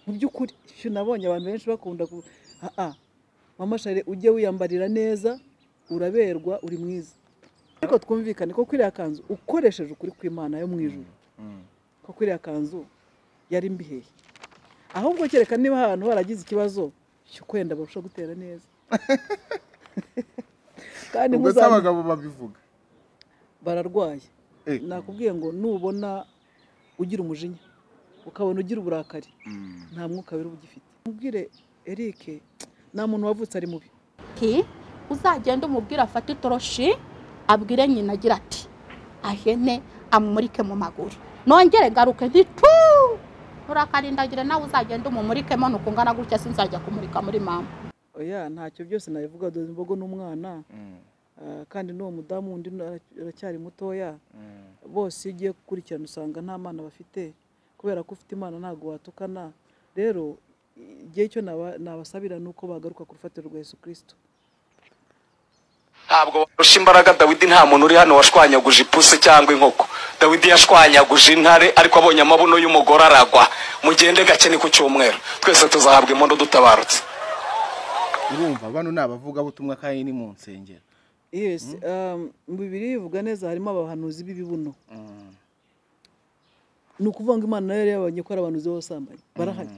mu by'ukuri icyo nabonye abantu benshi bakunda ku aha mama shari ujye wiyambarira neza uraberwa uri mwiza ariko twumvikane ko kuriya kanzu ukoresheje ukuri kw'imana yo mu ijoro ko kuriya kanzu yari mbihehe ahubwo kereka niba ahantu haragize ikibazo cyo kwenda barusha gutera neza kandi ubwo se ntuzambe abagabo babivuga bararwaye Eh. nakubwiye ngo nubona ugira umujinya ukabona ugira uburakari Mm. nta mwuka wera uba ugifite mubwire eric nta muntu wavutse ari mubi ati uzagende umubwire afate itoroshi abwire nyina agira ati ahene amumurike mu maguru nongere garuke ntitu urakarindagire nawe uzagende umumurikemo ni ukungana gutya sinzajya kumurika muri mama oya ntacyo byose nabivuga dore imbogo n'umwana Mm. ah, kandi n'uwo mudamu wundi ara- aracyari mutoya Mm. bose iyo ugiye gukurikirana usanga nta mwana bafite kubera ko ufite imana ntabwo watukana rero igihe cyo naba- nabasabira ni uko bagaruka ku rufatiro rwa yesu kirisito ntabwo warusha imbaraga dawidi nta muntu uri hano washwanyaguje ipusi cyangwa inkoko dawidi yashwanyaguje intare ariko abonye amabuno y'umugore aragwa mugende gake ni ku cyumweru twese tuzahabwa impundu dutabarutse urumva bano ni abavugabutumwa kandi ni mu nsengero yes um, mu bibiri bivuga neza harimo abahanuzi b'ibibuno Mm. ni ukuvuga ngo imana nayo yari yabonye ko ari abantu b'abasambanyi barahari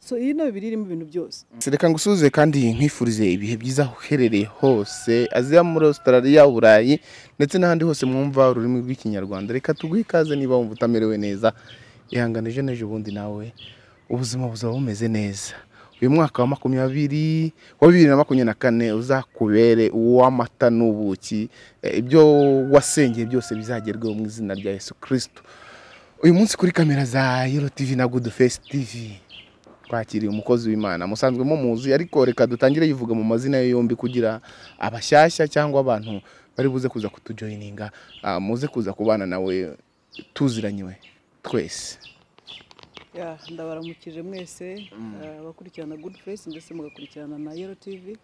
so iyi ni bibiri irimo ibintu byose Se reka ngusuhuze kandi nkwifurize ibihe byiza aho uherereye hose aziya muri Australia Burayi ndetse n'ahandi hose mwumva ururimi rw'ikinyarwanda reka tuguhe ikaze niba wumva utamerewe neza ihangane ejo n'ejo bundi nawe ubuzima buzaba bumeze neza uyu mwaka wa makumyabiri wa bibiri na makumyabiri na kane uzakubere uw'amata n'ubuki Eh, ibyo wasengeye byose bizagerweho mu izina rya Yesu Kristo uyu munsi kuri kamera za Yero TV na Good Face TV twakiriye umukozi w'imana musanzwe mu muzi ariko reka dutangire yivuga mu mazina ye yombi kugira abashyashya cyangwa abantu bari buze kuza kutujoyininga ah, muze kuza kubana nawe tuziranye we twese Ya, ndabaramukije mwese eh, abakurikirana good face ndetse mugakurikirana na yero tv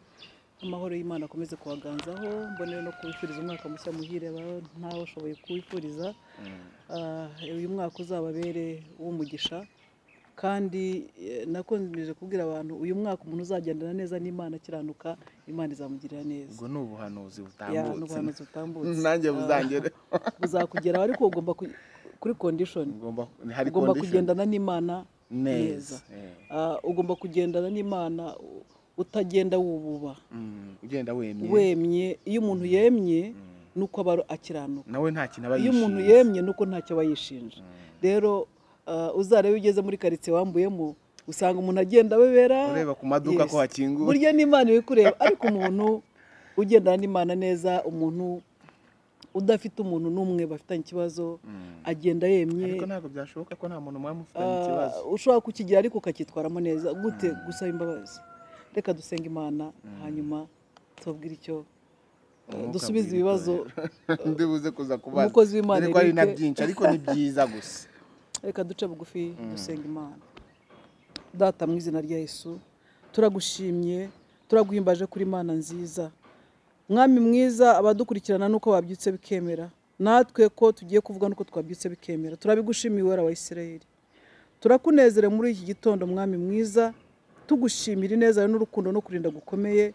amahoro y'imana akomeze kubaganzaho mbonere no kubifuriza umwaka mushya muhire aba- ntawe ushoboye kuwifuriza Eh, uyu mwaka uzababere uw'umugisha kandi eh, nakomeje kubwira abantu uyu mwaka umuntu uzagendana neza n'imana akiranuka imana izamugirira neza ubwo ni ubuhanuzi Ya, n'ubuhanuzi butambutse nanjye Eh, buzangere buzakugeraho ariko ugomba ku- kuri condition ugomba hari ugomba condition. kugendana n'imana neza neza Eh, Ah, ugomba kugendana n'imana u- utagenda wububa mm, ugenda wemye wemye iyo umuntu yemye ni uko aba akiranuka nawe nta kintu aba iyo umuntu yishinze. yemye ni uko ntacyo aba yishinja rero ah, uzarebe iyo ugeze muri karitsiye wambuyemo usanga umuntu agenda abebera ureba ku maduka ko hakinguwe. burya n'imana iri kureba ariko umuntu ugendana n'imana neza umuntu udafite umuntu n'umwe bafitanye ikibazo Mm. agenda yemye ariko ntabwo byashoboka ko nta muntu mwaba mufitanye ikibazo Ah, ushobora kukigira ariko ukacyitwaramo neza gute gusaba imbabazi reka dusenga imana hanyuma tubabwire icyo eh, Umwuka dusubize abwira ibibazo ndi buze kuza kubaza Umukozi w'Imana dore ko ari na Eric. byinshi ariko ni byiza gusa reka duce bugufi dusenga imana data mu izina rya yesu turagushimye turaguhimbaje kuri mana nziza mwami mwiza abadukurikirana nuko wabyutse bikemera natwe ko tugiye kuvuga nuko twabyutse bikemera turabigushimiye wera wa isirayeli turakunezere muri iki gitondo mwami mwiza tugushimira ineza n'urukundo no kurinda gukomeye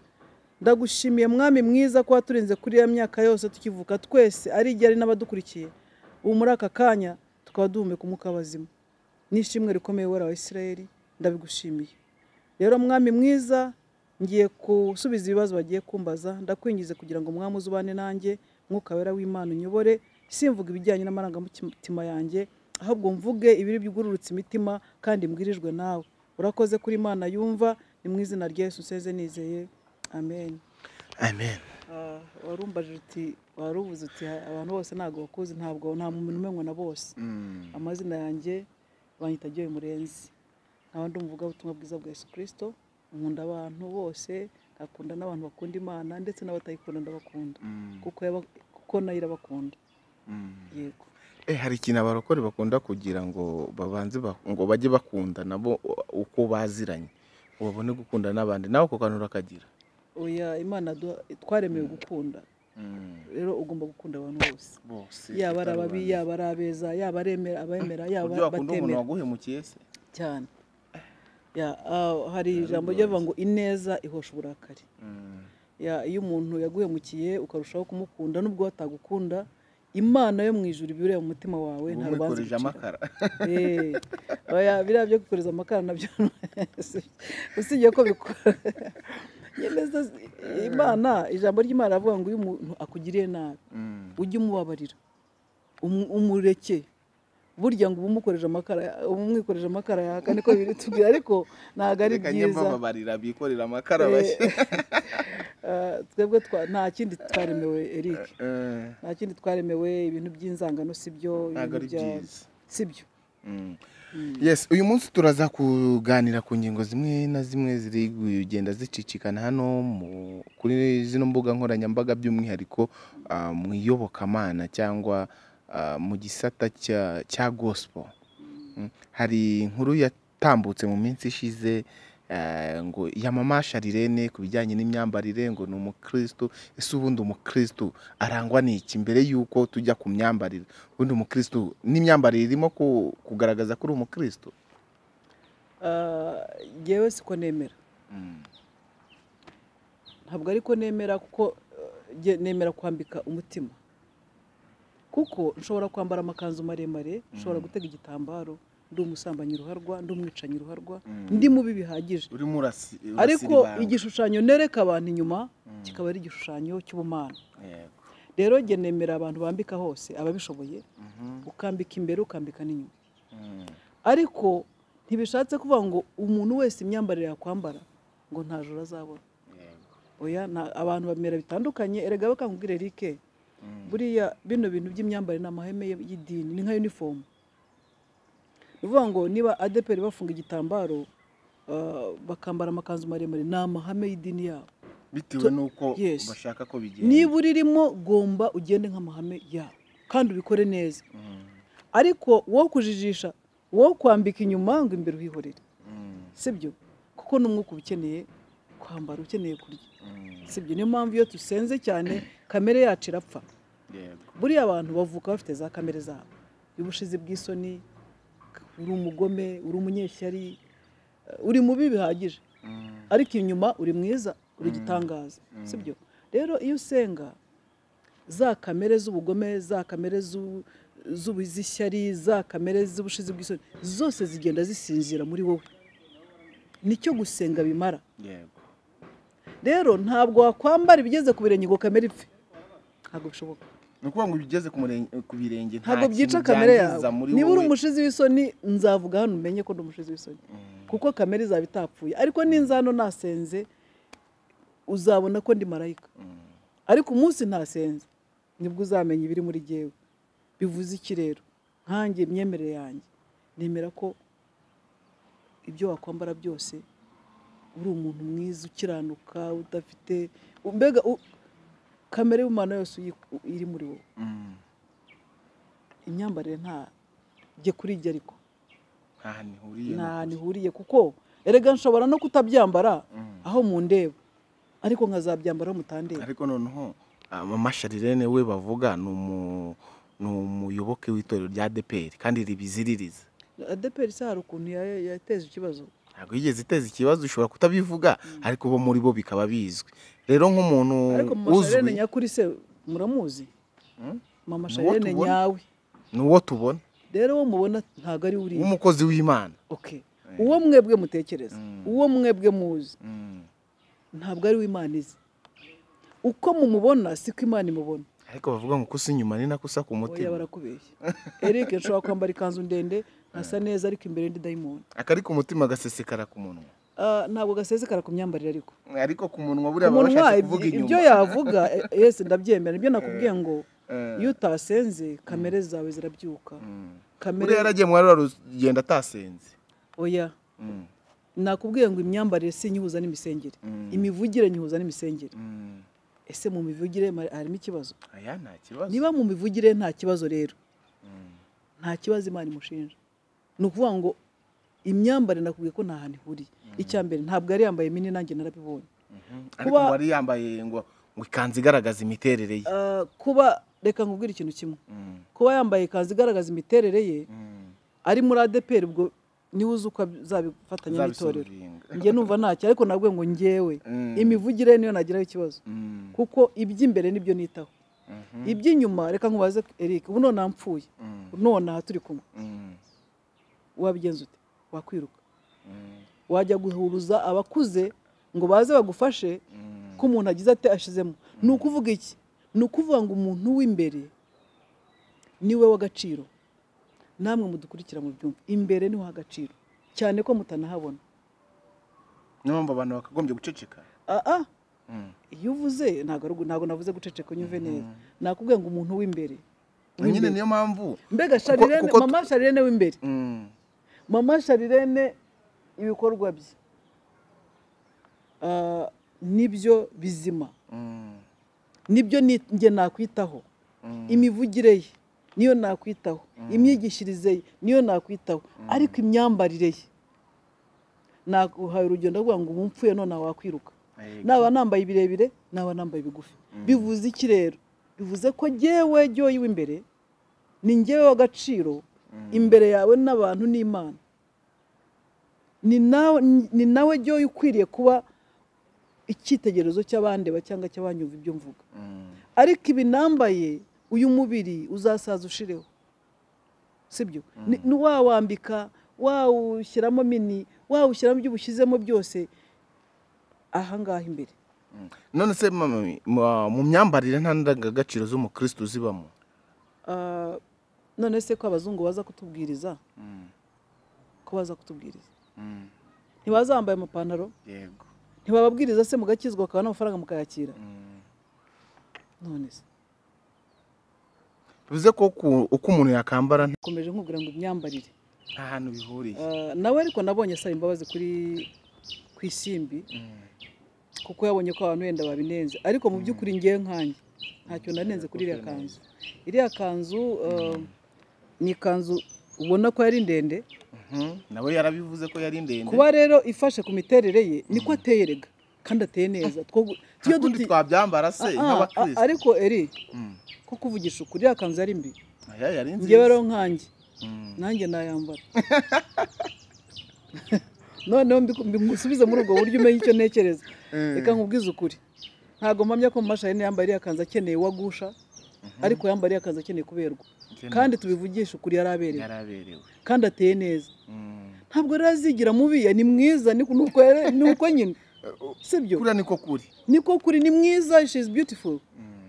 ndagushimiye mwami mwiza ko waturinze kuri ya myaka yose tukivuka twese ari igihe ari n'abadukurikiye ubu muri aka kanya tukaba duhumeka umwuka w'abazima n'ishimwe rikomeye wera wa isirayeli ndabigushimiye rero mwami mwiza ngiye gusubiza ibibazo bagiye kumbaza ndakwingize kugira ngo mwami uzubane nanjye mwuka wera w'imana unyobore simvuga ibijyanye n'amarangamutima yanjye ahubwo mvuge ibiri byugururutse imitima kandi mbwirijwe nawe urakoze kuri imana yumva ni mu izina rya yesu nseze nizeye amen amen Ah, warumbajije uti warubuze uti "Ha- abantu bose ntabwo bakuzi ntabwo nta muntu umwe na bose amazina yanjye banyita agiye murenzi nkaba ndi umuvugabutumwa bwiza bwa yesu kirisito nkunda abantu bose nkakunda n'abantu bakunda imana ndetse n'abatayikunda ndabakunda kuko yaba- kuko nayo irabakunda yego Eh, hari ikintu abarokore bakunda kugira ngo babanze ba- ngo bajye bakunda nabo u- uko baziranye ngo babone gukunda n'abandi nawe ako kantu urakagira oya imana yaduha- twaremewe gukunda rero ugomba gukunda abantu bose bose yaba ari ababi yaba ari abeza yaba aremera abemera yaba uburyo wakunda umuntu batemera waguhemukiye se cyane Ya, ah, hari ijambo ryavuga ngo ineza ihosha uburakari Ya, iyo umuntu yaguhemukiye ukarushaho kumukunda n'ubwo batagukunda imana yo mu ijuru ibireba mu mutima wawe nta rubanza umwikurije iguciraho. amakara Eh, oya, biriya byo gukoreza amakara nabyo si- usibye ko bikora nyine se- imana ijambo ry'imana ravuga ngo iyo umuntu akugiriye nabi Mm. ujye umubabarira umu- umureke burya ngo uba umukoreje amakara uba umwikoreje amakara yaka niko biri tubwira ariko ntabwo ari Reka njye byiza mbababarira bikorera Eh, amakara bashya eh, twebwe twa- nta kindi twaremewe eric Eh, nta kindi twaremewe ibintu by'inzangano si byo ntabwo ibintu ari bya- byiza si byo Mm. yes uyu munsi turaza kuganira ku ngingo zimwe na zimwe ziri kugenda zicicikana hano mu- kuri zino mbuga nkoranyambaga by'umwihariko ah, mu iyobokamana cyangwa ah, mu gisata cya- cya gospel Mm. hari inkuru yatambutse mu minsi ishize eh, ngo yamamasha rirene ku bijyanye n'imyambarire ngo ni umukristo ese ubundi umukristo arangwa n'iki mbere y'uko tujya ku myambarire ubundi umukristo n'imyambarire irimo ku- kugaragaza ko uri umukristo Ah, njyewe siko nemera ntabwo ariko nemera kuko eh, nge- nemera kwambika umutima kuko nshobora kwambara amakanzu maremare nshobora gutega igitambaro ndi umusambanyi ruharwa ndi umwicanyi ruharwa ndi mubi bihagije urimo urasi ariko igishushanyo nereka abantu inyuma kikaba ari igishushanyo cy'ubumana rero jye nemera abantu bambika hose ababishoboye ukambika imbere ukambika n'inyuma ariko ntibishatse kuvuga ngo umuntu wese imyambarire yakwambara ngo nta joro azabona oya na- abantu bamera bitandukanye erega bakangubwira erike buriya bino bintu by'imyambarire ni amahame y'idini ni nka uniform ni ukuvuga ngo niba adeperi bafunga igitambaro ah, bakambara amakanzu maremare ni amahame y'idini yabo bitewe n'uko Yes. bashaka ko bigenda niba uririmo gomba ugende nk'amahame yabo kandi ubikore neza ariko wowe kujijisha wowe kwambika inyuma ngo imbere uhihorere sibyo kuko n'umwuka uba ukeneye kwambara ukeneye kurya sibyo niyo mpamvu iyo dusenze cyane kamere yacu irapfa buriya abantu bavuka bafite za kamere zabo y'ubushizi bw'isoni uri umugome uri umunyeshyari eh, uri mubi bihagije ariko inyuma uri mwiza uri igitangaza sibyo rero iyo usenga za kamere z'ubugome za kamere z'u- z'ubu- z'ishyari za kamere z'ubushizi bw'isoni zose zigenda zisinzira muri wowe nicyo gusenga bimara rero ntabwo wakwambara ibigeze ku birenge ngo kamere ipfe ntabwo bishoboka ni ukuvuga ngo ubigeze ku murenge- ku birenge nta ntabwo byica kintu kamere byangiza yawe muri niba uri wowe. umushizi w'isoni nzavuga hano umenye ko ndi umushizi w'isoni kuko kamere izaba itapfuye ariko ninza hano nasenze uzabona ko ndi marayika ariko umunsi ntasenze nibwo uzamenya ibiri muri jyewe bivuze iki rero nkanjye imyemerere yanjye nemera ko ibyo wakwambara byose uri umuntu mwiza ukiranuka udafite mbega u- kamere y'umwana yose uyi- iri muri wowe Mm. imyambarire nta jye kuri jye ariko nta hantu ihuriye nta na hantu ihuriye kuko erega nshobora no kutabyambara aho mundeba ariko nkazabyambara aho mutandeba ariko noneho amamasharirene we bavuga ni umu- ni umuyoboke w'itorero rya deperi kandi ribiziririza adeperi se hari ukuntu ya- yateje ikibazo ntabwo yigeze iteza ikibazo ushobora kutabivuga ariko bo muri bo bikaba bizwi rero nk'umuntu ariko mama sharene uzwi nyakuri se muramuzi Mm. mama Ni uwo sharene tubona. nyawe ni uwo tubona rero uwo mubona ntabwo ari we uriya w'umukozi w'imana okay uwo mwebwe mutekereza Mm. uwo mwebwe muzi Mm. ntabwo ari we imana izi uko mumubona siko imana imubona ariko bavuga ngo kusa inyuma ni nako usa ku oya mutima barakubeshya eric nshobora kwambara ikanzu ndende nkasa neza ariko imbere ndi dayimoni akari ku mutima gasesekara ku munwa Ah, ntabwo gasesekara ku myambarire ariko ariko ku munwa ku buriya baba munwa bashatse kuvuga ibyo- inyuma ibyo yavuga eh, yesi ndabyemera nibyo nakubwiye ngo Eh. iyo utasenze kamere zawe zirabyuka Mm. buriya kamere yaragiye mu rwa rugendo atasenze oya Mm. nakubwiye ngo imyambarire si nyihuza n'imisengere Mm. imivugire nyihuza n'imisengere Mm. ese mu mivugire ma- harimo ikibazo aya nta kibazo niba mu mivugire nta kibazo rero nta kibazo imana imushinja ni ukuvuga ngo imyambarire nakubwiye ko nta hantu ihuriye icya mbere ntabwo yari yambaye mini nanjye narabibonye ariko kuba- wari yambaye ngo ngo ikanzu igaragaza imiterere ye Ah, kuba reka nkubwire ikintu kimwe Mm. kuba yambaye ikanzu igaragaza imiterere ye Mm. ari muri adeperi ubwo niwe uzi uko uzabifatanya n'itorero Uzabisoringa. njye numva ntacyo ariko nabwo ngo njyewe Mm. imivugire niyo nagiraho ikibazo Mm. kuko iby'imbere nibyo nitaho iby'inyuma reka nkubaze eric ubu nonaha mpfuye Mm. nonaha turi kumwe Mm. wabigenza ute wakwiruka Mm. wajya guhuruza abakuze ngo baze bagufashe Mm. ko umuntu agize ate ashizemo ni ukuvuga iki ni ukuvuga ngo umuntu w'imbere niwe w'agaciro namwe mudukurikira mu byumba imbere niho h'agaciro cyane ko mutanahabona niyo mpamvu abantu bakagombye guceceka aa Mm. iyo uvuze ntabwo ari ugu- ntabwo navuze guceceka unyumve neza nakubwiye ngo umuntu w'imbere nyine niyo mpamvu mbega Kuko- sharirene kuko tu- mama sharirene w'imbere Mm. mama sharirene ibikorwa bye Ah, nibyo bizima Mm. nibyo ni- njye nakwitaho Mm. imivugire ye niyo nakwitaho imyigishirize ye niyo nakwitaho ariko imyambarire ye naguhaye urugero ndavuga ngo ubu mpfuye none wakwiruka Yego. naba nambaye ibirebire naba nambaye ibigufi bivuze iki rero bivuze ko jyewe jyoye w'imbere ni njyewe w'agaciro imbere yawe n'abantu n'imana ni nawe ni nawe jyoye ukwiriye kuba icyitegererezo cy'abandeba cyangwa cy'abanyumva ibyo mvuga Mm. ariko ibi nambaye uyu mubiri uzasaza ushireho sibyo Ni- ni wawambika wawushyiramo mini wawushyiramo ibyo ubushyizemo byose ahangaha imbere Mm. none se mama we, mu- mu myambarire nta ndangagaciro z'umukristo zibamo Ah, none se ko abazungu baza kutubwiriza ko baza kutubwiriza Mm. ntibazambaye amapantaro yego ntibababwiriza se mugakizwa bakaba n'amafaranga mukayakira Mm. none se bivuze ko ku- uko umuntu yakambara nta komeje nkubwira ngo imyambarire nta hantu bihuriye Ah, nawe ariko nabonye asaba imbabazi kuri ku isimbi Mm. kuko yabonye ko abantu wenda babinenze ariko mu by'ukuri ngewe nkanjye ntacyo nanenze kuri iriya kanzu iriya kanzu ah, ni ikanzu ubona ko yari ndende Mhm. nawe yarabivuze ko yari ndende kuba rero ifashe ku miterere ye niko ateye rega kandi ateye neza two- tuyo tundi duti- twabyambara se Ah, ah, ah, nk'abakristo ariko eri Mm. ko kuvugisha ukuri iriya kanzu yari mbi Aya yari ngewe nziza rero nkanjye Mm. nanjye nayambara noneho mbiku- mbimusubize muri ubwo buryo umenye icyo ntekereza reka nkubwize ukuri ntabwo mpamya ko mumashayini yambaye iriya kanzu akeneye uwagusha ariko yambaye iriya kanzu akeneye kuberwa Akeneye kandi tubivugisha ukuri yari aberewe yaraberewe kandi ateye neza Mm. ntabwo rero azigira mubi ni mwiza ni uko ni uko nyine sibyo kuriya niko kuri niko kuri ni mwiza she is beautiful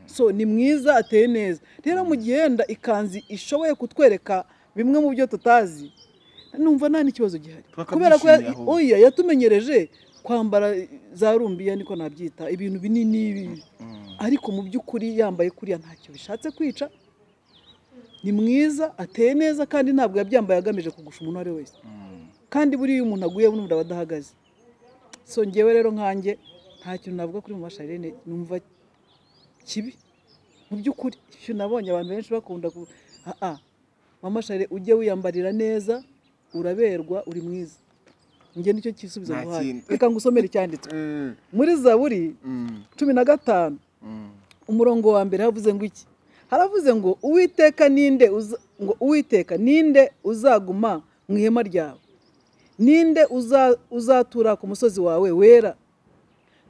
so ni mwiza ateye neza rero mu gihe yenda ikanzu ishoboye kutwereka bimwe mu byo tutazi numva nta n'ikibazo gihari kubera ko ya- Twakabyishimira ahubwo. oya yatumenyereje kwambara za rumbiya niko nabyita ibintu binini ibi. ariko mu by'ukuri yambaye kuriya ntacyo bishatse kwica ni mwiza ateye neza kandi ntabwo yabyambaye agamije kugusha umuntu uwo ari we wese Mm. kandi buriya iyo umuntu aguye buno aba adahagaze so ngewe rero nkanjye nta kintu navuga kuri mama sharine numva kibi mu by'ukuri icyo nabonye abantu benshi bakunda ku Ah, ah. mama sharine ujye wiyambarira neza uraberwa uri mwiza njye nicyo gisubizo Nta nguhaye kindi. reka ngusomere icyanditswe Mm. muri zaburi Mm. cumi na gatanu Mm. umurongo wa mbere havuze ngo iki haravuze ngo uwiteka ninde uza- ngo uwiteka ninde uzaguma mu ihema ryawe ninde uza- uzatura ku musozi wawe wera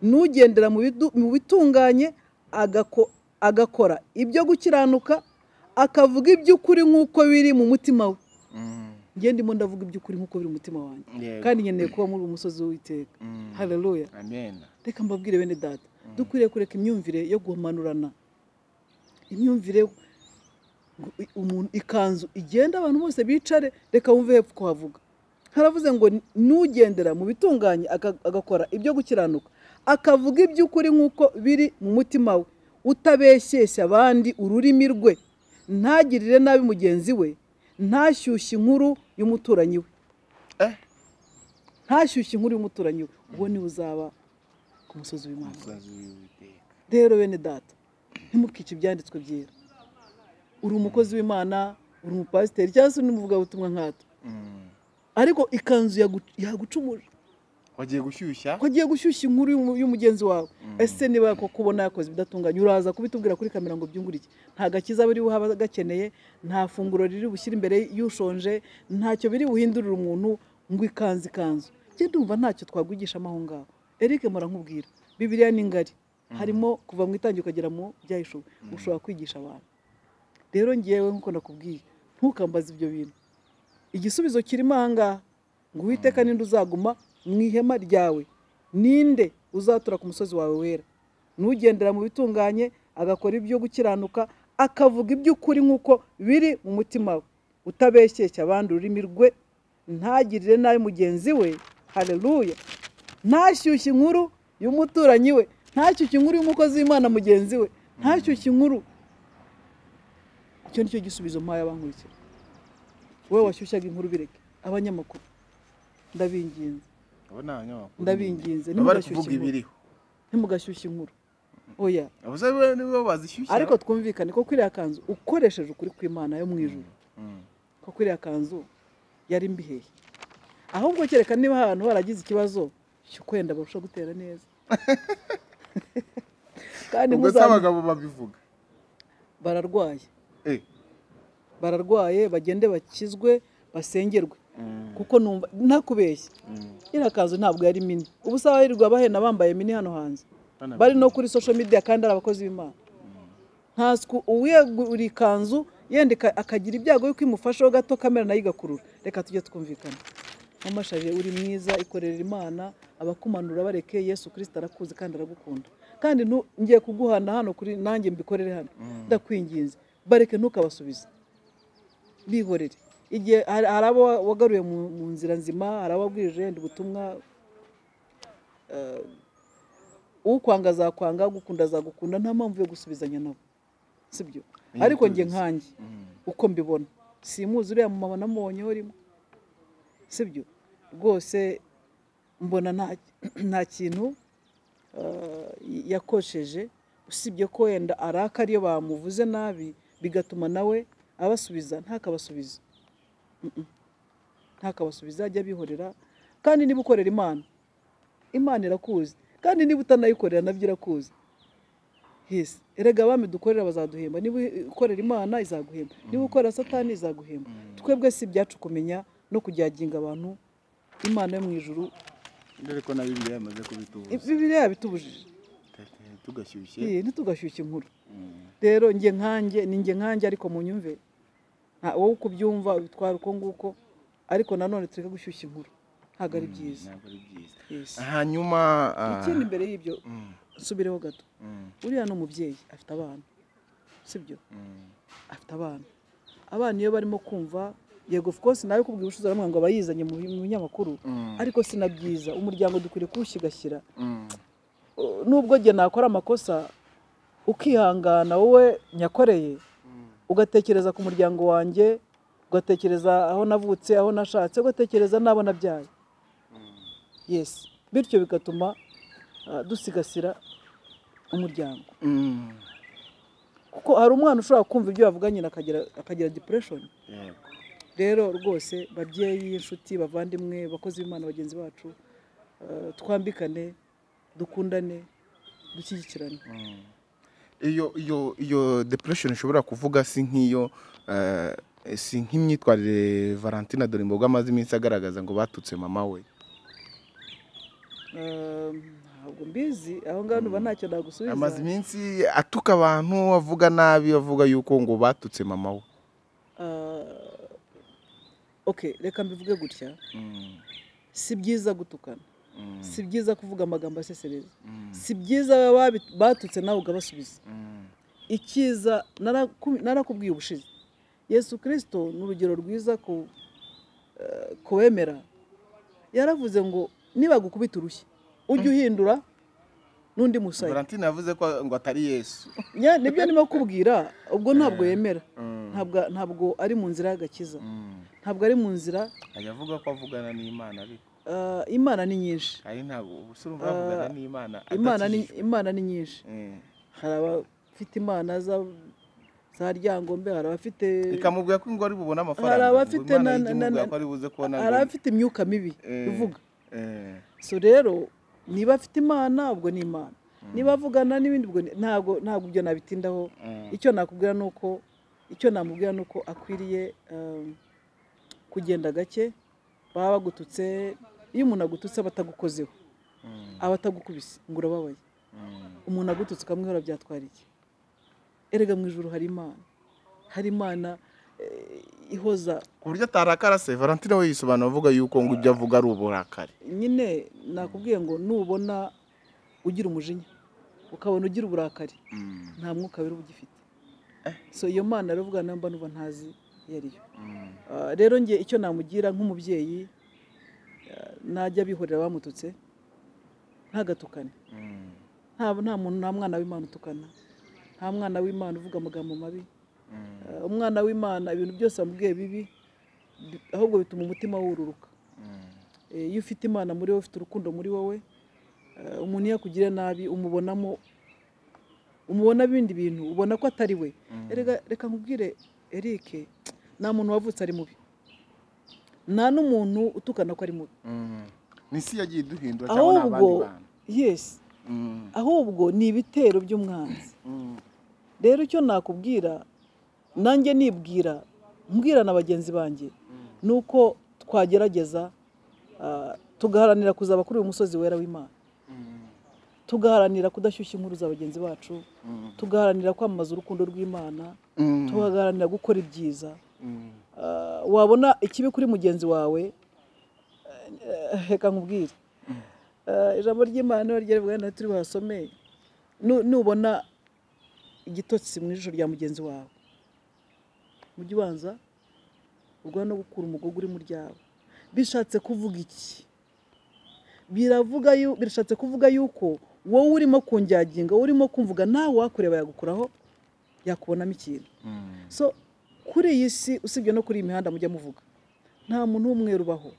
n'ugendera mu bidu- mu bitunganye agako- agakora ibyo gukiranuka akavuga iby'ukuri nk'uko biri mu mutima we Mm. ngiye ndimo ndavuga iby'ukuri nk'uko biri mu mutima wanjye Yego. kandi nkeneye kuba muri uwo musozi w'uwiteka Mm. haleluya amen reka mbabwire bene data dukwiriye kureka imyumvire yo guhumanurana imyumvire ngo i- umuntu ikanzu igenda abantu bose bicare reka wumve hepfo ko havuga haravuze ngo n'ugendera mu bitunganye aka- agakora ibyo gukiranuka akavuga iby'ukuri nk'uko biri mu mutima we utabeshyeshya abandi ururimi rwe ntagirire nabi mugenzi we ntashyushye inkuru y'umuturanyi we eh ntashyushye inkuru y'umuturanyi we uwo niwe uzaba ku musozi w'imana umusazi w'Uwiteka. rero bene data ntimukice ibyanditswe byera uri umukozi w'imana uri umupasiteri cyangwa se n'umuvugabutumwa nkatwe Mm. ariko ikanzu yagu- yagucumuje wagiye gushyushya ko agiye gushyushya inkuru y'umu- y'umugenzi wawe ese niba ko kubona yakoze ibidatunganye uraza kubitubwira kuri kamera ngo byungure iki nta gakiza biri buhe abagakeneye nta funguro riri bushyire imbere y'ushonje ntacyo biri buhindurire umuntu ngo ikanzu ikanzu njye ndumva ntacyo twagugisha amaho ngaho eric mura nkubwira bibiriya ni ngari harimo kuva mu itangira ukagera mu byahishuwe ushobora kwigisha abantu rero ngewe nk'uko nakubwiye ntukambaze ibyo bintu igisubizo kirimo aha ngaha ngo uwiteka ninde uzaguma mu ihema ryawe ninde uzatura ku musozi wawe wera n'ugendera mu bitunganye agakora ibyo gukiranuka akavuga iby'ukuri nk'uko biri mu mutima we utabeshyeshya abandi ururimi rwe ntagirire nabi mugenzi we hareruya ntashyushye inkuru y'umuturanyi we ntashyushye inkuru y'umukozi w'imana mugenzi we ntashyushye inkuru icyo ni cyo gisubizo mpaye abankurikira wowe washyushyaga inkuru bireke abanyamakuru ndabinginze abo ni abanyamakuru ndabinginze baba bari ntimugashyushye kuvuga inkuru ibiriho ntimugashyushye inkuru oya abaza bo nibo bazishyushya ariko twumvikane ko kuriya kanzu ukoresheje ukuri kw'imana yo mu ijoro Mm. ko kuriya kanzu yari mbihehe ahubwo kereka niba ahantu haragize ikibazo cyo kwenda barusha gutera neza kandi ubwo se muzamenya- abagabo babivuga bararwaye Eh. bararwaye bagende bakizwe basengerwe kuko numva ntakubeshye Mm. iriya kanzu ntabwo yari mini ubu se abahirirwa bahena bambaye mini hano hanze bari no kuri social media kandi ari abakozi b'imana ntaswe uwiyegura ikanzu yenda ika- akagira ibyago yuko imufasheho gato kamera nayo igakurura reka tujye twumvikana nkamashaje uri mwiza ikorera imana abakumanura bareke yesu kirisita arakuzi kandi aragukunda kandi ntu- ngiye kuguhana hano kuri nanjye mbikorere hano ndakwinginze bareke ntukabasubize bihorere igihe hari hari abo wagaruye mu mu nzira nzima hari ababwirije yenda ubutumwa ukwanga azakwanga ugukunda azagukunda nta mpamvu yo gusubizanya nabo sibyo Iyo ariko njye tubizi. nkanjye uko mbibona simuzi uriya mumama namubonyeho rimwe sibyo rwose mbona nta- nta kintu eh, yakosheje usibye ko wenda arakara iyo bamuvuze nabi bigatuma nawe abasubiza ntakabasubize Mm-mm. ntakabasubiza ajya abihorera kandi niba ukorera imana imana irakuzi kandi niba utanayikorera nabyo irakuzi hisi erega abami dukorera bazaduhemba niba ukorera imana izaguhemba niba ukorera satani izaguhemba twebwe si ibyacu kumenya no kujyaginga abantu imana yo mu ijuru dore ko na bibiliya yamaze kubitubuza bibiriya yabitubujije tugashyushye Iyi, ntitugashyushye inkuru rero njye nkanjye ni njye nkanjye ariko mu nyumve nta wowe uko ubyumva bitwara uko nguko ariko nanone tureke gushyushya inkuru ntabwo ari byiza ntabwo ari byiza Yes. hanyuma ah, ikindi mbere y'ibyo mm, nsubireho gato mm, uriya ni umubyeyi afite abana sibyo mm, afite abana abana iyo barimo kumva yego of course nawe kubwira ubucuruzi aramubwira ngo aba yizanye mu bi- mu binyamakuru mm, ariko si na byiza umuryango dukwiriye kuwushyigashyira mm. Uh, nubwo njye nakora amakosa ukihangana wowe nyakoreye ugatekereza ku muryango wanjye ugatekereza aho navutse aho nashatse ugatekereza n'abo nabyaye yes bityo bigatuma uh, dusigasira umuryango Mm. kuko hari umwana ushobora kumva ibyo bavuga nyine akagira akagira depression Yego. rero rwose babyeyi inshuti bavandimwe abakozi b'imana bagenzi bacu eh, twambikane dukundane dushyigikirane Mm. iyo iyo iyo depression ushobora kuvuga si nk'iyo eh, si nk'imyitwarire valentina dore imboga amaze iminsi agaragaza ngo batutse mama we Eh, ntabwo mbizi aho ngaho nuba ntacyo amaze nagusubiza iminsi atuka abantu avuga nabi avuga yuko ngo batutse mama we Eh, ok reka mbivuge gutya si byiza gutukana si byiza kuvuga amagambo asesereza si byiza ababi- batutse nawe ugabasubiza icyiza naraku- narakubwiye ubushize yesu kirisito ni urugero rwiza ku eh, ku wemera yaravuze ngo nibagukubita urushyi ujye uhindura n'undi musaya valentina yavuze ko ngo atari yesu Nya- nibyo ndimo kubwira ubwo ntabwo yemera ntabwo ntabwo ari mu nzira y'agakiza ntabwo ari mu nzira ajya avuga ko avugana n'imana ariko eh, imana ni nyinshi ari ntabwo ubusa urumva avugana n'imana imana ni adakijijwe. imana ni nyinshi Mm. hari abafite imana za- za ryangombe hari abafite ikamubwira ko ngo ari bubone amafaranga Hari ngo abafite na- Imana ijye na- imubwira na- ko ari buze kubona ngo- hari abafite imyuka mibi Eh, ivuga eh, so rero niba afite imana ubwo ni imana niba avugana n'ibindi ubwo ni- ntabwo ntabwo ibyo nabitindaho eh, icyo nakubwira ni uko icyo namubwira ni uko akwiriye um, kugenda gake baba bagututse iyo umuntu agututse aba atagukozeho aba atagukubise ngo urababaye umuntu agututse ukamwihora byatwara iki erega mu ijoro hari imana hari imana eh, ihoza ku buryo atarakara se valentine we yisobanura avuga yuko ngo ibyo avuga ari uburakari nyine nakubwiye ngo nubona ugira umujinya ukabona ugira uburakari nta mwuka wera uba ugifite so iyo mana rero ubwa namba nuba ntazi iyo ari yo Ah, rero njye icyo namugira nk'umubyeyi ah, najya abihorera abamututse ntagatukane nta nta muntu nta mwana w'imana utukana nta mwana w'imana uvuga amagambo mabi Eh, umwana w'imana ibintu byose wamubwiye bibi bi- ahubwo bituma umutima wururuka Eh, iyo ufite imana muri wowe ufite urukundo muri wowe eh, umuntu iyo akugiriye nabi umubonamo umubona ibindi bintu ubona ko atari we Erega, reka nkubwire eric nta muntu wavutse ari mubi nta n'umuntu utukana ko ari mubi ni isi yagiye iduhindura cyangwa ni ahubwo abandi bantu yesi Mm, ahubwo ni ibitero by'umwanzi mm, rero icyo nakubwira nanjye nibwira mbwira na bagenzi banjye ni uko twagerageza ah, tugaharanira kuzaba kuri uyu musozi wera w'imana mm, tugaharanira kudashyushya inkuru za bagenzi bacu mm, tugaharanira kwamamaza urukundo rw'imana mm, tugaharanira gukora ibyiza mm. Ah, wabona ikibi kuri mugenzi wawe eh, reka nkubwire Ah, ijambo ry'imana ryarivuga na turi bahasome Nu- nubona igitotsi mu ijisho rya mugenzi wawe mujye ubanza urwa no gukura umugogo uri mu ryawe bishatse kuvuga iki biravuga yu- birashatse kuvuga yuko wowe urimo kunjaginga wowe urimo kumvuga nawe wakureba yagukuraho yakubonamo ikintu so kuri iyi si usibye no kuri iyi mihanda mujya muvuga nta muntu w'umweru ubaho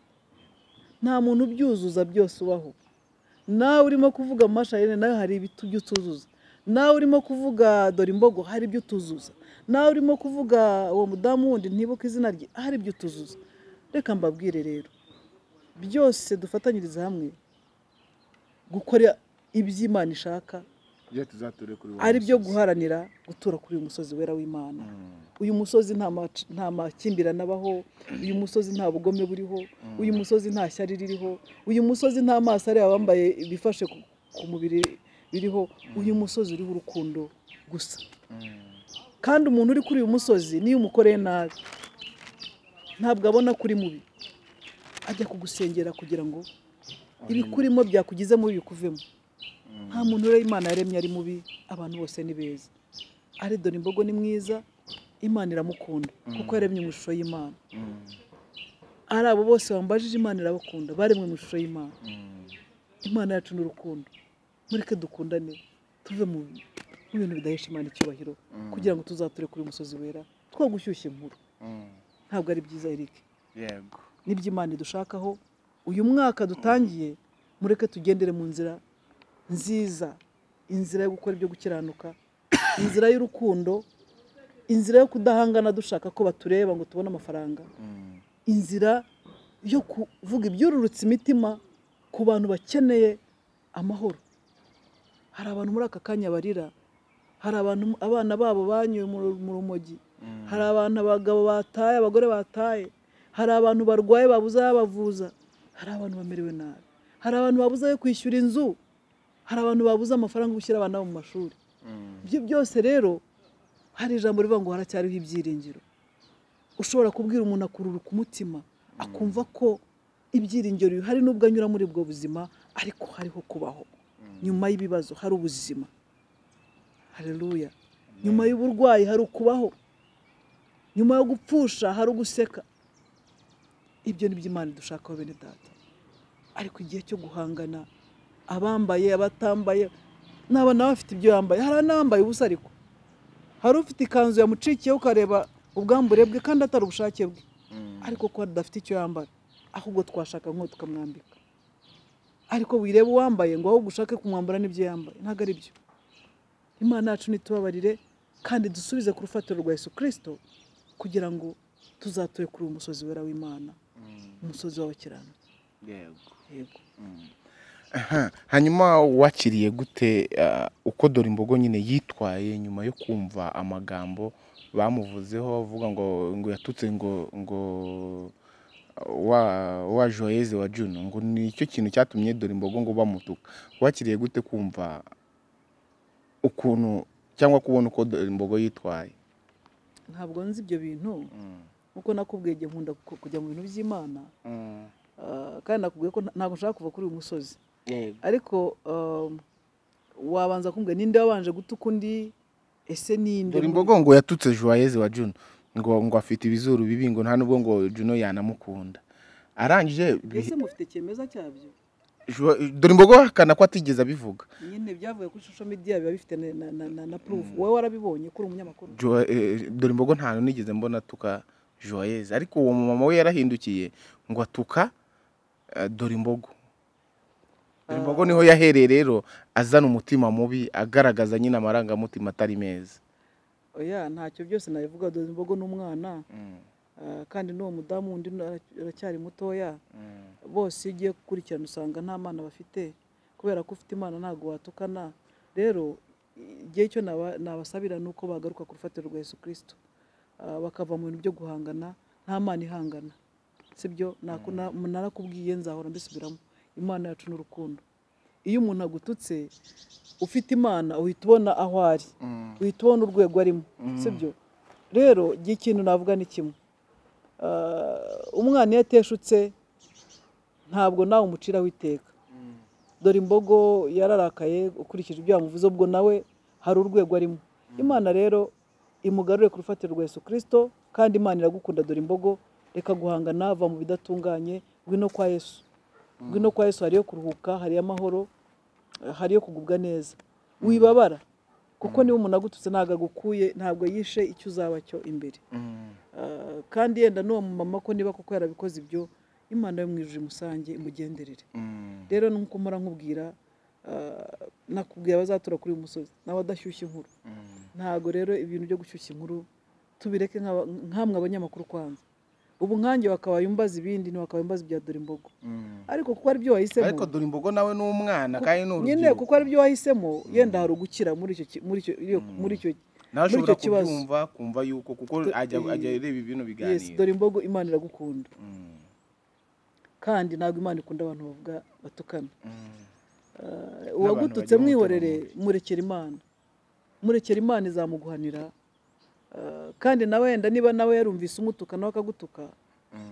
nta muntu ubyuzuza byose ubaho nawe urimo kuvuga amasharini nawe hari ibyo utuzuza nawe urimo kuvuga dore imbogo hari ibyo utuzuza nawe urimo kuvuga uwo mudamu wundi ntibuke izina rye hari ibyo utuzuza reka mbabwire rero byose dufatanyiriza hamwe gukora iby'imana ishaka Ibyo tuzature kuri uwo ari byo musozi. guharanira gutura kuri uyu musozi wera w'imana Mm, uyu musozi nta mac- nta makimbirane abaho uyu musozi nta bugome buriho uyu musozi nta shyari ririho uyu musozi nta maso ari abambaye ibifashe ku- ku mubiri biriho uyu musozi uriho urukundo gusa mm, kandi umuntu uri kuri uyu musozi niyo umukoreye nabi ntabwo abona kuri mubi ajya kugusengera kugira ngo ibikurimo byakugezemo bikuvemo nta muntu rero imana yaremye ari mubi abantu bose ni beza ari dore imbogo ni mwiza imana iramukunda kuko yaremye mu ishusho y'imana mm, ari abo bose bambajije imana irabakunda baremwe mu ishusho y'imana mm. imana yacu ni urukundo mureke dukundane tuve mu mu bintu bidahesha imana icyubahiro kugira ngo tuzature kuri uyu musozi wera two gushyushya inkuru Mm, ntabwo ari byiza eric yego n'iby'imana idushakaho uyu mwaka dutangiye mureke tugendere mu nzira nziza inzira yo gukora ibyo gukiranuka inzira y'urukundo inzira yo kudahangana dushaka ko batureba ngo tubone amafaranga Mm, inzira yo kuvuga ibyururutse imitima ku bantu bakeneye amahoro hari abantu muri aka kanya barira hari abantu abana babo banyuwe mu mu rumogi mm, hari abantu abagabo bataye abagore bataye hari abantu barwaye babuze abavuza hari abantu bamerewe nabi hari abantu babuze ayo kwishyura inzu hari abantu babuze amafaranga yo gushyira abana babo mu mashuri mm, ibyo byose rero hari ijambo rivuga ngo haracyariho ibyiringiro ushobora kubwira umuntu akururuka umutima akumva ko ibyiringiro bihari nubwo anyura muri ubwo buzima ariko hariho kubaho nyuma y'ibibazo hari ubuzima hareruya nyuma y'uburwayi hari ukubaho nyuma yo gupfusha hari uguseka ibyo ni by'imana dushakaho bene data ariko igihe cyo guhangana abambaye abatambaye naba nawe afite ibyo yambaye hari n'abambaye ubusa ariko hari ufite ikanzu yamucikiye ukareba ubwambure bwe kandi atari ubushake bwe mm, ariko ko adafite icyo yambara ahubwo twashaka nk'uwo tukamwambika ariko wireba uwambaye ngo ahubwo ushake kumwambura n'ibyo yambaye ntabwo ari byo imana yacu ntitubabarire kandi dusubize ku rufatiro rwa yesu kirisito kugira ngo tuzature kuri uyu musozi wera w'imana mm, umusozi w'abakiranutsi yego yego Aha, hanyuma wakiriye gute ah, uko dore imbogo nyine yitwaye nyuma yo kumva amagambo bamuvuzeho bavuga ngo ngo yatutse ngo ngo wa wa joyeze wa juno ngo nicyo kintu cyatumye dore imbogo ngo bamutuka wakiriye gute kumva ukuntu cyangwa kubona uko dore imbogo yitwaye ntabwo nzi ibyo bintu nkuko nakubwiye igihe nkunda ku- kujya mu bintu by'imana Ah, kandi nakubwiye ko nta- ntabwo nshaka kuva kuri uyu musozi ariko ah, wabanza kumbwira ninde wabanje gutuka undi ese ninde dore imbogo ngo yatutse joyeze wa juno ngo ngo afite ibizuru bibi ngo nta nubwo ngo juno yanamukunda arangije ese mufite cyemeza cyabyo Jo- dore imbogo ahakana ko atigeze abivuga nyine byavuye kuri social media biba bifite na, na, na, na, na proof wowe warabibonye kuri umunyamakuru Jo- eh, dore imbogo nta nigeze mbona atuka joyeze ariko uwo mumama we yarahindukiye ngo atuka eh, dore imbogo dore imbogo niho yahereye rero azana umutima mubi agaragaza nyine amarangamutima atari meza oya ntacyo byose nabivuga dore imbogo n'umwana ah, kandi n'uwo mudamu wundi ara- aracyari mutoya bose iyo ugiye gukurikirana usanga nta mwana bafite kubera ko ufite imana ntabwo watukana rero igihe cyo naba- nabasabira ni uko bagaruka ku rufatiro rwa yesu kirisito Ah, bakava mu bintu byo guhangana nta mana ihangana sibyo Naku- na- narakubwiye nzahora mbisubiramo imana yacu n'urukundo iyo umuntu agututse ufite imana uhita ubona aho ari uhita ubona urwego arimo sibyo rero igihe ikintu navuga ni kimwe Ah, umwana iyo ateshutse ntabwo nawe umuciraho iteka dore imbogo yararakaye ukurikije ibyo yamuvuze ubwo nawe hari urwego arimo imana rero imugarure ku rufatiro rwa yesu kirisito kandi imana iragukunda dore imbogo reka guhangana va mu bidatunganye ngwino kwa yesu ngwino kwa yesu hariyo kuruhuka hariyo amahoro hariyo kugubwa neza wibabara kuko niba umuntu agututse ntabwo agukuye ntabwo yishe icyo uzaba cyo imbere Ah, kandi yenda n'uwo mumama ko niba koko yarabikoze ibyo imana yo mwijuje umusange imugenderere rero nk'uko mpora nkubwira ah, nakubwiye abazatura kuri uyu musozi nawe adashyushya inkuru ntabwo rero ibintu byo gushyushya inkuru tubireke nk'aba- nkamwe abanyamakuru kwanza ubu nkange wakabaye umbaza ibindi ntiwakabaye umbaza ibya dore imbogo ariko kuko ari byo wahisemo ariko dore imbogo nawe ni umwana kandi ni nyine urubyiruko kuko ari byo wahisemo yenda hari ugukira muri icyo ki- muri icyo iyo- muri icyo nawe muri ashobora icyo kibazo kubyumva kumva yuko kuko ajya ajya areba ibintu Yes, biganiro dore imbogo imana iragukunda kandi ntabwo imana ikunda abantu bavuga batukana Eh, uwagututse bagira umutima mwihorere murekera imana murekera imana izamuguhanira Eh, kandi nawe wenda niba nawe yarumvise umutuka nawe akagutuka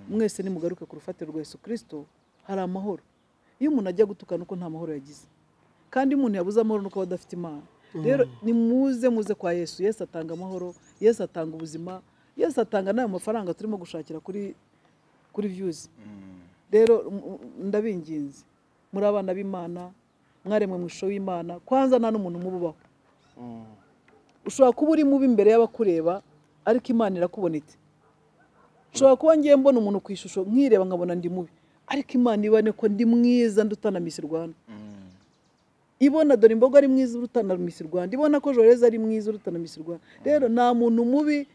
mwese nimugaruke ku rufatiro rwa yesu kirisito hari amahoro iyo umuntu ajya gutukana uko nta mahoro yagize kandi umuntu yabuze amahoro nuko aba adafite imana rero nimuze muze kwa yesu yesu atanga amahoro yesu atanga ubuzima yesu atanga n'ayo mafaranga turimo gushakira kuri kuri viyuzi rero m- m- ndabinginze muri abana b'imana mwaremwe mu ishusho y'imana kwanza nta n'umuntu umububaho ushobora kuba uri mubi imbere y'abakureba ariko imana irakubonetse ushobora kuba ngiye mbona umuntu ku ishusho mwireba nkabona ndi mubi ariko imana ibane ko ndi mwiza ndutana misi rwanda ibona dore imboga ari mwiza urutana misi rwanda ibona ko joreza ari mwiza urutana misi rwanda rero nta muntu mubi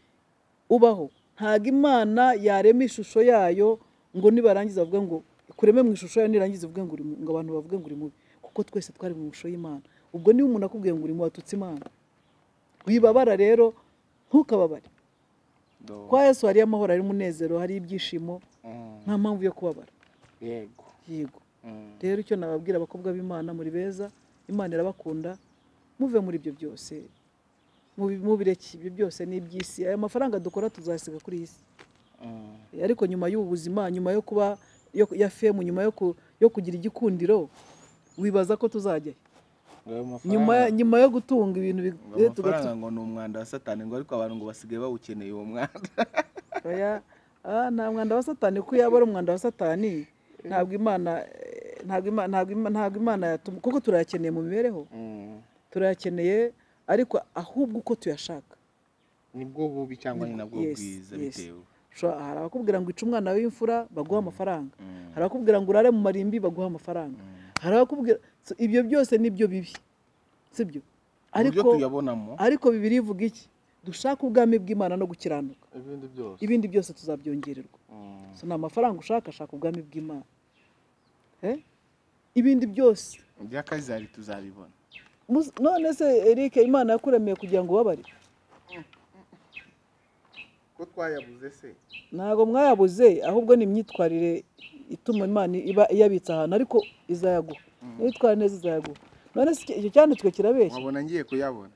ubaho ntabwo imana yarema ishusho yayo ngo nibarangiza bavuge ngo kureme mu ishusho yayo nirangiza uvuge ngo uri mu- ngo abantu bavuge ngo uri mubi kuko twese twari mu ishusho y'imana ubwo niba umuntu akubwiye ngo uri mubi watutse imana wibabara rero ntukababare Do- kwa yesu hariyo amahoro hariyo umunezero hariyo ibyishimo Mm, nta mpamvu yo kubabara yego yego Mm, rero icyo nababwira abakobwa b'imana muri beza imana irabakunda muve muri ibyo byose mubi- mubireke ibyo byose ni iby'isi ayo mafaranga dukora tuzasiga kuri iyi si mm. ariko nyuma y'ubu buzima nyuma yo kuba yo- ya femu nyuma yo ku- yo kugira igikundiro wibaza ko tuzajya he? Ngo ayo mafaranga- nyuma ya- nyuma yo gutunga ibintu bi- ngo eh, ayo tugatu- mafaranga ngo ni umwanda wa satani ngo ariko abantu ngo basigaye bawukeneye uwo mwanda oya ah, nta mwanda wa satani kuko yaba ari umwanda wa satani ntabwo imana eh, ntabwo Ima- ntabwo Ima- ntabwo imana yatuma kuko turayakeneye mu mibereho turayakeneye ariko ahubwo uko tuyashaka nibwo bubi cyangwa ni nabwo Yes, bwiza yes. bitewe Ushobora- hari abakubwira ngo ica umwana w'imfura baguha amafaranga Mm. hari abakubwira ngo urare mu marimbi baguha amafaranga hari abakubwira so, ibyo byose nibyo bibi sibyo uburyo ariko tuyabonamo ariko bibiri ivuga iki dushaka ubwami bw'imana no gukiranuka ibindi byose ibindi byose tuzabyongererwa Mm, so ni amafaranga ushaka shaka ubwami bw'imana Eh? ibindi byose iby'akazari tuzabibona Mus- none se eric imana yakuremeye kugira ngo ubabare ko twayabuze se ntabwo mwayabuze ahubwo ni imyitwarire ituma imana iba iyabitse ahantu ariko izayaguha nitwara neza izayaguha none se icyo cyanditswe kirabeshya nkabona ngiye kuyabona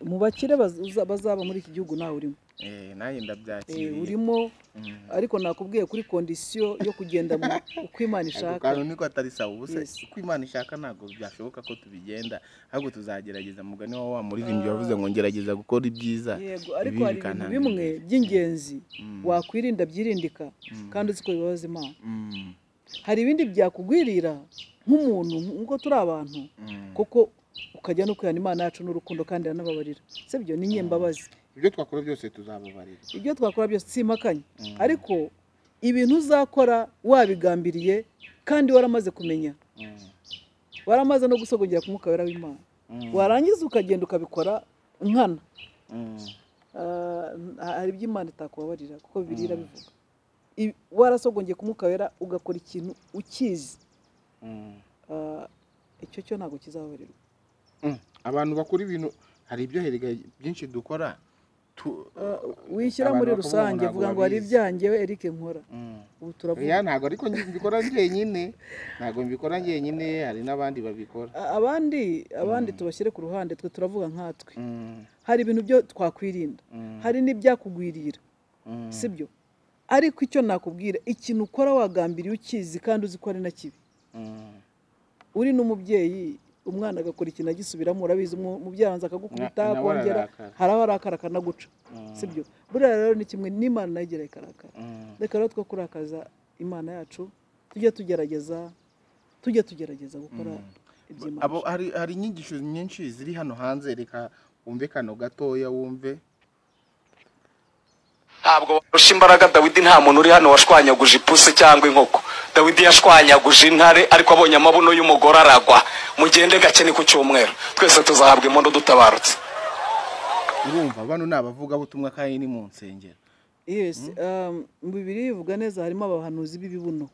mu bakire baza- bazaba muri iki gihugu nawe urimo Eh, nanjye Eh, ndabyakiriye urimo Mm. ariko nakubwiye kuri kondisiyo yo kugenda mu uko imana Ako ishaka kantu niko atari sawa ubuse Yes. uko imana ishaka ntabwo byashoboka ko tubigenda ahubwo tuzagerageza mugani wa wa muririmbyi wavuze ngo ngerageza gukora ibyiza yego ariko ibibi hari ibintu bikantanga bimwe imbere. by'ingenzi Mm. wakwirinda byirindika Mm. kandi uzi ko bibabaza imana Mm, hari ibindi byakugwirira nk'umuntu nk'uko turi abantu mm. kuko ukajya no kwihana imana yacu n'urukundo kandi iranababarira sibyo ni nyembabazi ibyo twakora byose tuzababarira ibyo twakora byose simakanye Mm. ariko ibintu uzakora wabigambiriye kandi waramaze kumenya Mm, waramaze no gusogongera ku mwuka wera w'imana mm, warangiza ukagenda ukabikora nkana mm, Ah, hari ibyo imana itakubabarira kuko bibiliya irabivuga I- warasogongeye ku mwuka wera ugakora ikintu ukizi mm. Ah, icyo cyo ntabwo kizababarirwa Mm, abantu bakora ibintu hari ibyo herega byinshi dukora tu- Ah, wishyira abantu muri bakubona rusange ntabwo vuga ngo hari babizi. ibyanjye we Eric nkora Mm. ubu Oya, turavuga ntabwo ariko njye mbikora njyenyine ntabwo mbikora njyenyine hari n'abandi babikora A- abandi abandi tubashyire ku ruhande twe turavuga nkatwe Mm, hari ibintu byo twakwirinda mm, hari n'ibyakugwirira mm. sibyo ariko icyo nakubwira ikintu ukora wagambiriye ukizi kandi uzi ko ari na kibi Mm. uri n'umubyeyi umwana agakora ikintu agisubiramo urabizi umu- umubyeyi abanza akagukubita Na- nawe akongera ararakara. haraba arakara akanaguca Mm. sibyo buriya rero ni kimwe n'imana nayo igira ikarakara Mm. reka rero two kurakaza imana yacu tujye tugerageza tujye tugerageza gukora iby'imana abo hari hari inyigisho nyinshi ziri hano hanze reka wumve kano gatoya wumve ntabwo warusha imbaraga dawidi nta muntu uri hano washwanyaguje ipusi cyangwa inkoko dawidi yashwanyaguje intare ariko abonye amabuno y'umugore aragwa mugende gake ni ku cyumweru twese tuzahabwa impundu dutabarutse urumva bano ni abavugabutumwa kandi ni mu nsengero yes um, mu bibiri bivuga neza harimo abahanuzi b'ibibuno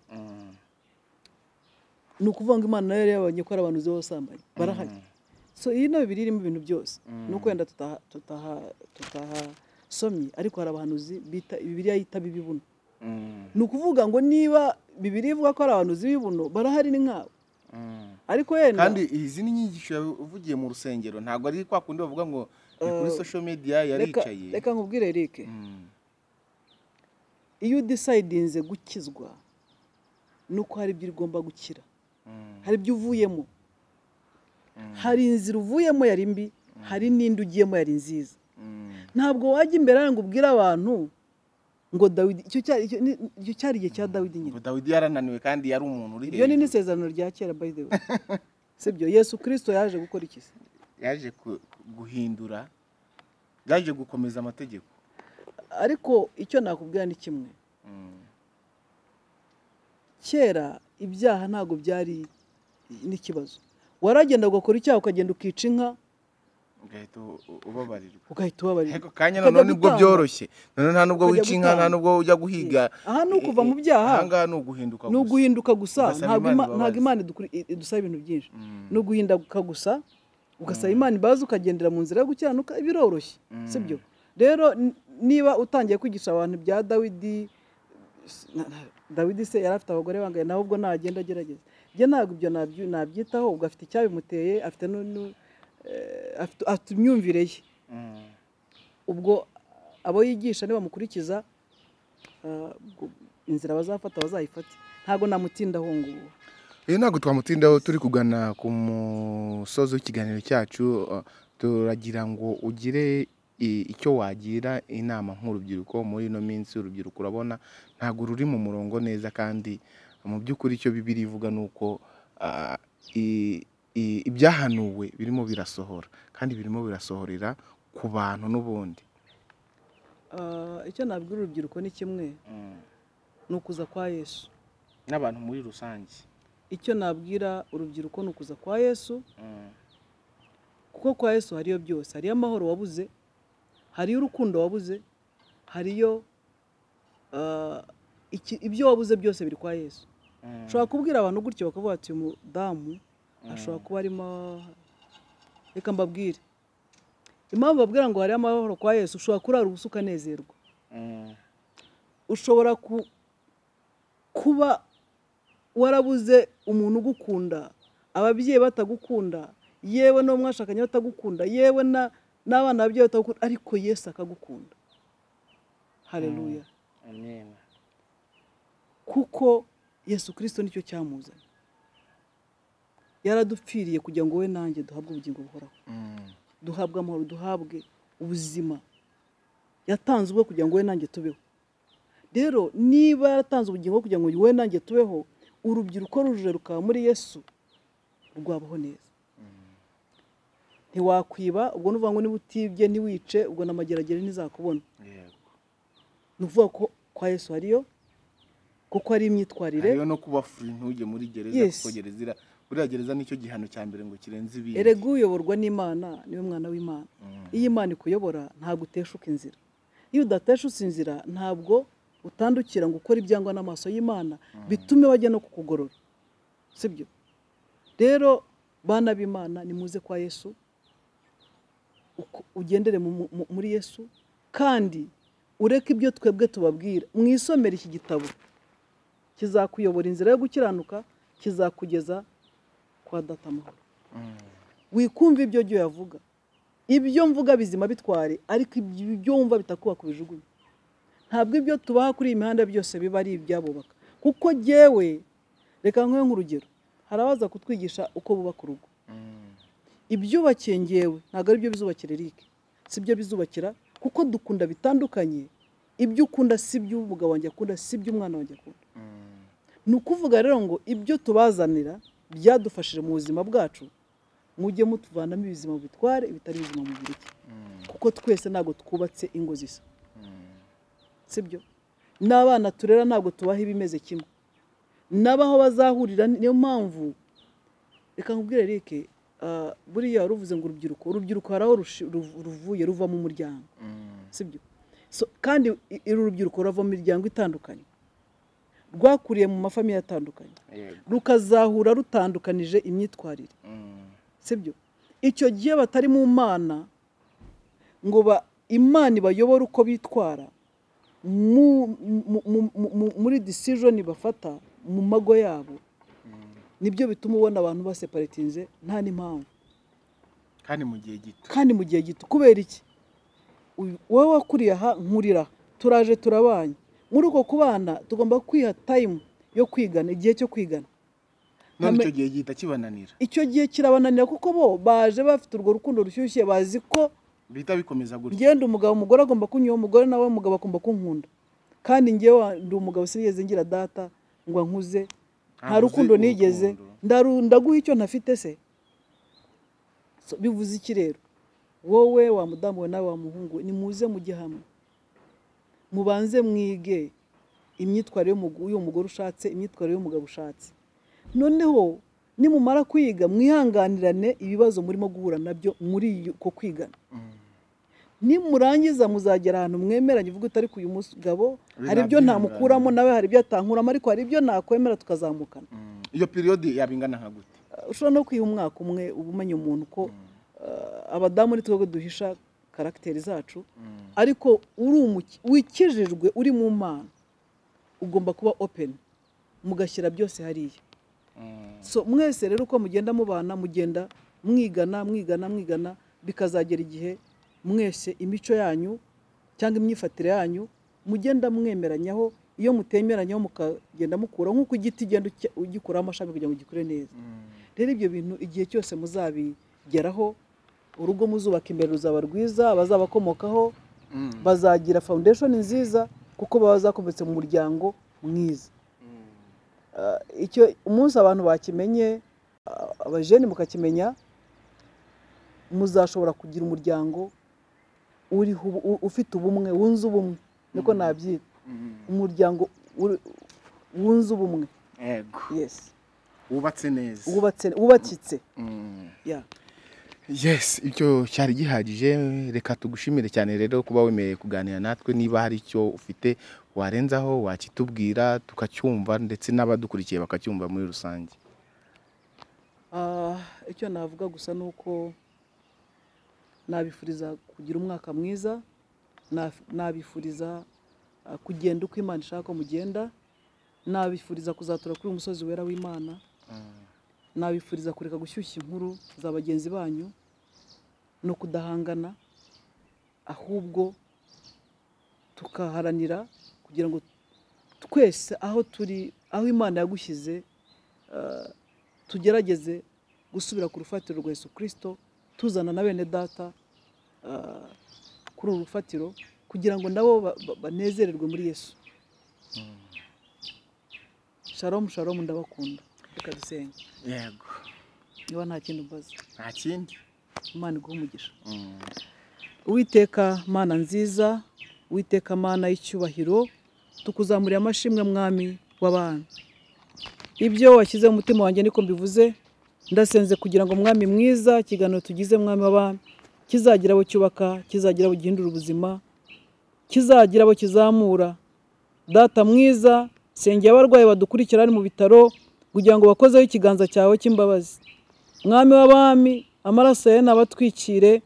Mm, ni ukuvuga ngo imana nayo yari yabonye ko ari abahanuzi b'abasambanyi barahari so iyi na bibiri irimo ibintu byose ni uko wenda tutaha- tutaha- tutahasomye ariko hari abahanuzi bita bibiriya yitaba ibibuno mm, ni ukuvuga ngo niba bibiri ivuga ko ari abahanuzi b'ibibuno barahari ni nkabo mm. ariko yenda kandi izi ni inyigisho yavugiye mu rusengero ntabwo ari kwa kundi bavuga ngo ni kuri social media reka yaricaye reka nkubwire Eric Mm, iyo udesayidinze gukizwa ni uko hari ibyo ugomba gukira mm, hari ibyo uvuyemo hari inzira uvuyemo yari mbi hari n'indi ugiyemo yari nziza mm, ntabwo wajya imbere hano ngo ubwire abantu ngo dawidi icyo cyari icyo ni- icyo cyari igihe cya dawidi nyine ngo dawidi yarananiwe kandi yari umuntu uri ibyo ni n'isezerano rya kera by the way sibyo yesu kirisito yaje gukora iki se yaje ku- guhindura yaje gukomeza amategeko ariko icyo nakubwira ni kimwe Mm, kera ibyaha ntabwo byari n'ikibazo waragenda ugakora icyaha ukagenda ukica inka ugahita u- u- ubabarirwa ugahita ubabarira ariko kanya Ukajya noneho nibwo gutamba. byoroshye noneho nta nubwo Ukajya wica inka nta gutamba. nubwo ujya guhiga aha ni ukuva mu byaha aha ngaha ni uguhinduka ni gusa uguhinduka gusa Ugasaba ntabwo Imana Ima- imbabazi. ntabwo imana idukuri- idusaba ibintu byinshi Mm, ni uguhinduka gusa ugasaba imana imbabazi ukagendera mu nzira yo gukiranuka biroroshye Mm. sibyo rero n- niba utangiye kwigisha abantu ibya dawidi s- na- na- dawidi se yari afite abagore bangaye nawe ubwo nagenda agerageza njye ntabwo ibyo nabyi- nabyitaho ubwo afite icyabimuteye afite nu- nu- eh, afite- afite imyumvire ye mm, ubwo abo yigisha nibamukurikiza ah, ubwo inzira bazafata bazayifate ntabwo namutindaho ngubu Iyo ntabwo twamutindaho turi kugana ku musozi w'ikiganiro cyacu uh, turagira ngo ugire i- icyo wagira inama nk'urubyiruko muri ino minsi urubyiruko urabona ntabwo ruri mu murongo neza kandi mu by'ukuri icyo bibiri ivuga ni uko uh, i- i- ibyahanuwe birimo birasohora kandi birimo birasohorera ku bantu n'ubundi Ah, icyo nabwira urubyiruko ni kimwe ni ukuza kwa yesu n'abantu muri rusange icyo nabwira urubyiruko ni ukuza kwa yesu kuko kwa yesu hariyo byose hariyo amahoro wabuze hariyo urukundo wabuze hariyo ah, iki- ibyo wabuze byose biri kwa yesu ushobora kubwira abantu gutyo bakavuga ati uyu mudamu ashobora kuba arimo reka mbabwire impamvu babwira ngo hariyo amahoro kwa yesu ushobora kurara ubusa ukanezerwa ushobora ku- kuba warabuze umuntu ugukunda ababyeyi batagukunda yewe n'uwo mwashakanye batagukunda yewe na- n'abana babyeyi batagukunda ariko yesu akagukunda hareruya Amen. kuko yesu kirisito nicyo cyamuzanye yaradupfiriye kugira ngo we nanjye duhabwe ubugingo buhoraho duhabwe amahoro duhabwe ubuzima yatanze ubwo kugira ngo we nanjye tubeho rero niba yaratanze ubugingo kugira ngo we nanjye tubeho urubyiruko rujuje rukaba muri yesu rwabaho neza ntiwakwiba ubwo ni ukuvuga ngo niba utibye ntiwice ubwo n'amageragere ntizakubona ni ukuvuga ko kwa yesu hariyo kuko ari imyitwarire hariyo no kuba furi ntujye muri gereza Yes. kuko gereza ira- buriya gereza nicyo gihano cya mbere ngo kirenze ibindi erega uyoborwa n'imana niwe mwana w'imana iyo imana ikuyobora ntabwo uteshuka inzira iyo udateshutse inzira ntabwo utandukira ngo ukore ibyangwa n'amaso y'imana bitume bajya no kukugorora sibyo rero bana b'imana nimuze kwa yesu uko- ugendere mu- mu- mu- muri yesu kandi ureke ibyo twebwe tubabwira mwisomere iki gitabo kizakuyobora inzira yo gukiranuka kizakugeza kwa data amahoro wikumva ibyo jya uyavuga ibyo mvuga bizima bitware ariko ibyo wumva bitakubaka ubijugunye ntabwo ibyo tubaha kuri iyi mihanda byose biba ari ibyabubaka kuko jyewe reka nk'uyu nk'urugero hari abaza kutwigisha uko bubaka urugo ibyubakiye ngewe ntabwo ari byo bizubakira eric si byo bizubakira kuko dukunda bitandukanye ibyo ukunda si byo umugabo wanjye akunda si byo umwana wanjye akunda ni ukuvuga rero ngo ibyo tubazanira byadufashije mu buzima bwacu mujye mutuvanamo ibizima bitware ibitari bizima mu bireke kuko twese ntabwo twubatse ingo zisa sibyo n'abana turera ntabwo tubaha ibimeze kimwe n'abaho bazahurira niyo mpamvu reka nkubwire Eric ah, buriya ruvuze ngo urubyiruko urubyiruko hari aho rushi- ruv- ruvuye ruvamo umuryango sibyo So, kandi i- uru rubyiruko ruva mu miryango itandukanye rwakuriye mu mafamiye atandukanye Yego. rukazahura rutandukanije imyitwarire sibyo icyo gihe batari mu mana ngo ba imana ibayobore uko bitwara mu- mu- mu- mu- muri disijoni bafata mu mago yabo nibyo bituma ubona abantu baseparitinze nta n'impamvu kandi mu gihe gito kandi mu gihe gito kubera iki Uyu- wowe wakuriye aha nkurira turaje turabanye muri uko kubana tugomba kwiha tayimu yo kwigana igihe cyo kwigana none Hame- icyo gihe gihita kibananira icyo gihe kirabananira kuko bo baje bafite urwo rukundo rushyushye bazi ko bihita bikomeza gutya ngenda umugabo umugore agomba kunyura umugore nawe umugabo agomba kunkunda kandi ngewe ndi umugabo sinigeze ngira data ngo ankuze nta Ntavuze rukundo nigeze urukundo. ndaru- ndaguha icyo ntafite se So, bivuze iki rero wowe wa mudamu we nawe wa muhungu we, nimuze mujye hamwe mubanze mwige imyitwarire y'umugu- y'umugore ushatse imyitwarire y'umugabo ushatse noneho nimumara kwiga mwihanganirane ibibazo murimo guhura nabyo muri iyo- uko kwigana nimurangiza muzagera ahantu mwemeranye uvuga utari uyu mugabo Ibi hari ibyo ntabyo ntamukuramo nawe hari ibyo atankuramo ariko hari ibyo nakwemera tukazamukana iyo piriyodi yaba ingana nka gute Uh, ushobora no kwiha umwaka umwe uba umenya umuntu ko uh, abadamu ni twebwe duhisha karagiteri zacu ariko uri umuki- wikijijwe uri mu mana ugomba kuba openi mugashyira byose hariya so mwese rero uko mugenda mubana mugenda mwigana mwigana mwigana bikazagera igihe mwese imico yanyu cyangwa imyifatire yanyu mugenda mwemeranyaho iyo mutemeranyaho mukagenda mukuraho nk'uko igiti ugenda ucya- ugikuraho amashami kugira ngo gikure neza rero ibyo bintu igihe cyose muzabigeraho urugo muzubaka imbere ruzaba rwiza abazabakomokaho bazagira foundation nziza kuko baba bazakometse mu muryango mwiza Ah, icyo umunsi abantu bakimenye ah, abajeni mukakimenya muzashobora kugira umuryango uriho ubu- u- ufite ubumwe wunze ubumwe niko nabyita umuryango uri- wunze ubumwe yego yes wubatse neza wubatse wubakitse ya yes icyo cyari gihagije reka tugushimire cyane rero kuba wemerewe kuganira natwe niba hari icyo ufite warenzaho wakitubwira tukacyumva ndetse n'abadukurikiye bakacyumva muri rusange Ah, icyo navuga gusa ni uko nabifuriza kugira umwaka mwiza naf- nabifuriza ah, kugenda uko imana ishaka ko mugenda nabifuriza kuzatura kuri uyu musozi wera w'imana nabifuriza kureka gushyushya inkuru za bagenzi banyu no kudahangana ahubwo tukaharanira kugira ngo twese aho turi aho imana yagushyize ah, tugerageze gusubira ku rufatiro rwa yesu kirisito tuzana na bene data ah, kuri uru rufatiro kugira ngo nabo ba- ba- banezererwe muri yesu sharomu sharomu ndabakunda reka dusenge yego niba nta kindi umbaza nta kindi imana iguha umugisha Uwiteka mana nziza Uwiteka mana y'icyubahiro tukuzamurira amashimwe mwami w'abantu ibyo washyize mu mutima wanjye niko mbivuze ndasenze kugira ngo mwami mwiza ikiganiro tugize mwami w'abantu kizagira abo cyubaka kizagira abo gihindura ubuzima kizagira abo kizamura data mwiza sengera abarwayi badukurikira hano mu bitaro kugira ngo bakozeho ikiganza cyawe cy'imbabazi mwami w'abami amaraso yawe nabatwikire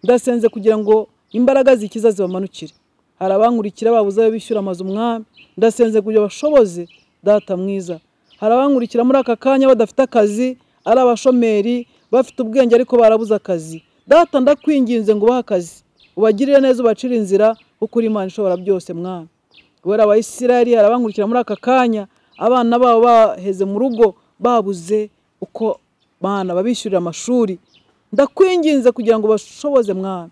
ndasenze kugira ngo imbaraga zikiza zibamanukire hari abankurikira babuze ayo bishyura amazu umwami ndasenze kugira bashoboze data mwiza hari abankurikira muri aka kanya badafite akazi ari abashomeri bafite ubwenge ariko barabuze akazi data ndakwinginze ngo ubahe akazi ubagirire neza ubacire inzira kuko uri imana ishobora byose mwami kubera abayisirayeli hari abankurikira muri aka kanya abana babo baheze mu rugo babuze uko bana babishyurira amashuri ndakwinginze kugira ngo bashoboze mwana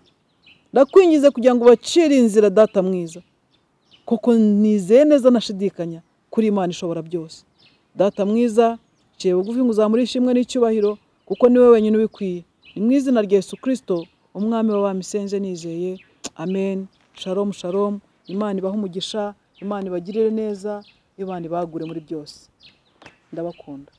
ndakwinginze kugira ngo ubacire inzira data mwiza kuko nizeye neza nashidikanya kuri imana ishobora byose data mwiza ciye bugufi ngo uzamure ishimwe n'icyubahiro kuko niwe wenyine ubikwiye ni mu izina rya yesu kirisito umwami w'abamisenze nizeye amen sharomu sharomu imana ibahe umugisha imana ibagirire neza imana ibagure muri byose ndabakunda